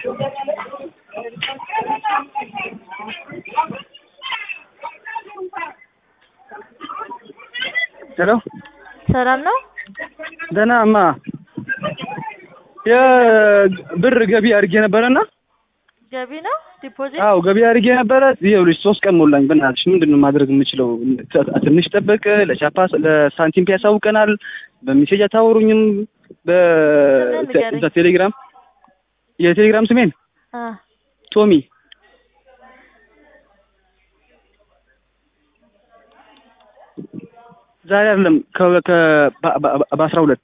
ሄሎ ሰላም ነው? ደህና እማ የብር ገቢ አድርጌ ነበረና ገቢ ነው ዲፖዚት? አዎ ገቢ አድርጌ ነበረ። ይኸውልሽ ሶስት ቀን ሞላኝ። በእናትሽ ምንድን ነው ማድረግ የምችለው? ትንሽ ጠብቅ፣ ለቻፓ ለሳንቲም ፒ ያሳውቀናል። በሜሴጅ አታወሩኝም። ንገረኝ። በቴሌግራም የቴሌግራም ስሜን አ ቶሚ ዛሬ አይደለም ከ- ከ- በ- በ- በአስራ ሁለት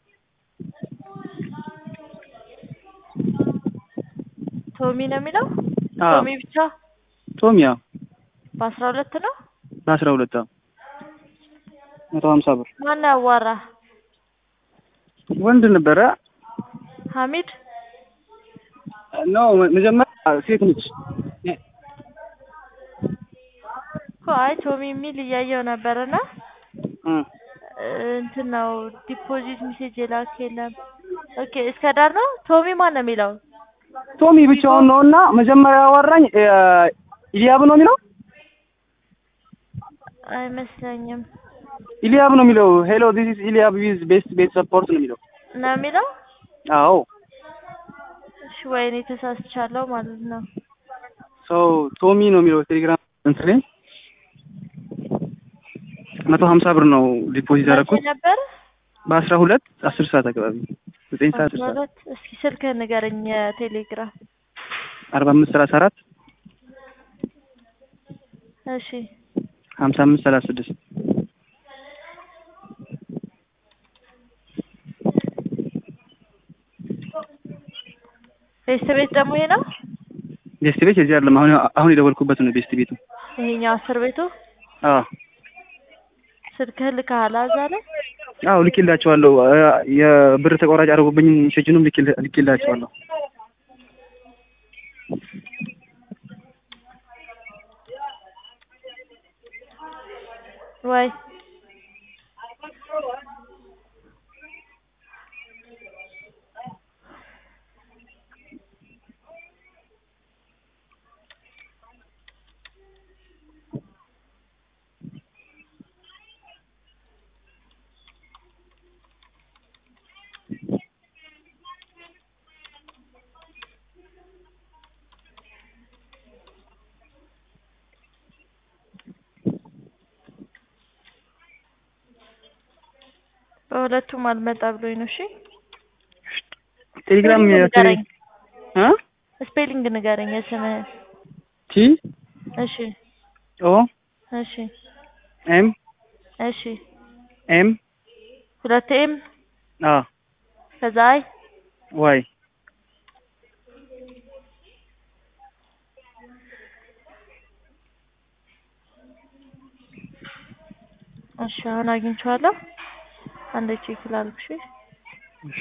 ቶሚ ነው የሚለው? አዎ ቶሚ ብቻ ቶሚ አዎ በአስራ ሁለት ነው? በአስራ ሁለት አዎ መቶ ሀምሳ ብር ማን ያዋራ? ወንድ ነበረ ሀሚድ ነው መጀመሪያ ሴት ነች እኮ አይ ቶሚ የሚል እያየው ነበርና እ እንትን ነው ዲፖዚት ሜሴጅ የላክ የለም። ኦኬ እስከ ዳር ነው። ቶሚ ማን ነው የሚለው? ቶሚ ብቻውን ነው እና መጀመሪያ ያወራኝ እ ኢሊያብ ነው የሚለው አይመስለኝም ኢሊያብ ነው የሚለው ሄሎ ዲስ ኢዝ ኢሊያብ ዊዝ ቤስት ቤት ሰፖርት ነው የሚለው ነው የሚለው። አዎ እሺ ወይኔ ተሳስቻለሁ ማለት ነው። ሰው ቶሚ ነው የሚለው ቴሌግራም እንትን ላይ መቶ ሀምሳ ብር ነው ዲፖዚት ያደረኩት መቼ ነበር? በአስራ ሁለት አስር ሰዓት አካባቢ ዘጠኝ ሰዓት አስር አስራ ሰዓት ሁለት እስኪ ስልክህን ንገረኝ። የቴሌግራም አርባ አምስት ሰላሳ አራት እሺ ሀምሳ አምስት ሰላሳ ስድስት ቤስት ቤት ደግሞ ይሄ ነው። ቤስት ቤት የዚህ አይደለም አሁን አሁን የደወልኩበት ነው ቤስት ቤቱ ይሄኛው አስር ቤቱ አዎ ስልክህን ልከሃል እዛ ላይ? አዎ ልኬላቸዋለሁ እ የብር ተቆራጭ አድርጎብኝ ሜሴጅንም ልኬላ- ልኬላቸዋለሁ ወይ በሁለቱም አልመጣ ብሎኝ ነው። እሺ ቴሌግራም ስፔሊንግ የቴሌ ንገረኝ። እ ስፔሊንግ ንገረኝ የስምህን። ቲ እሺ ኦ እሺ ኤም እሺ ኤም ሁለት ኤም አ ከዛ አይ ዋይ እሺ አሁን አግኝቼዋለሁ። አንዴ ቼክ ላድርግ። እሺ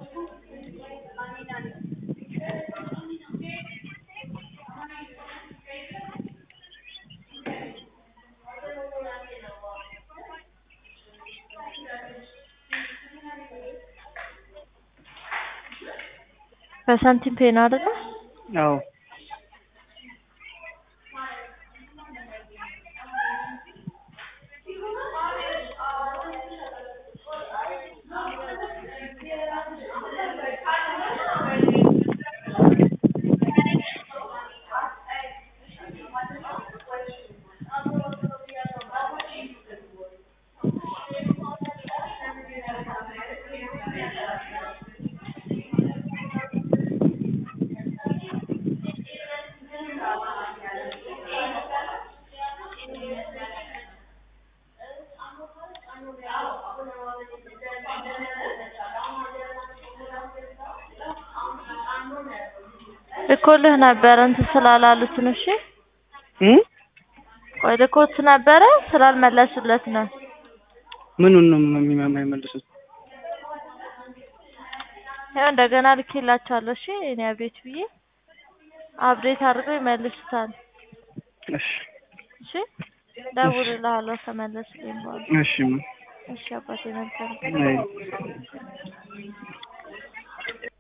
በሳንቲም ፔ ነው አይደለ? አዎ ልኮልህ ነበረ እንትን ስላላሉት ነው። እሺ እ ቆይ ልኮት ነበረ ስላልመለሱለት ነው። ምኑን ነው የሚ- የማይመልሱት? ያው እንደገና ልኬላቸዋለሁ። እሺ እኔ አቤት ብዬ አፕዴት አድርገው ይመልሱታል። እሺ እሺ ደውልልሃለሁ ከመለሱልኝ በኋላ። እሺ እሺ አባቴ መልካም አይ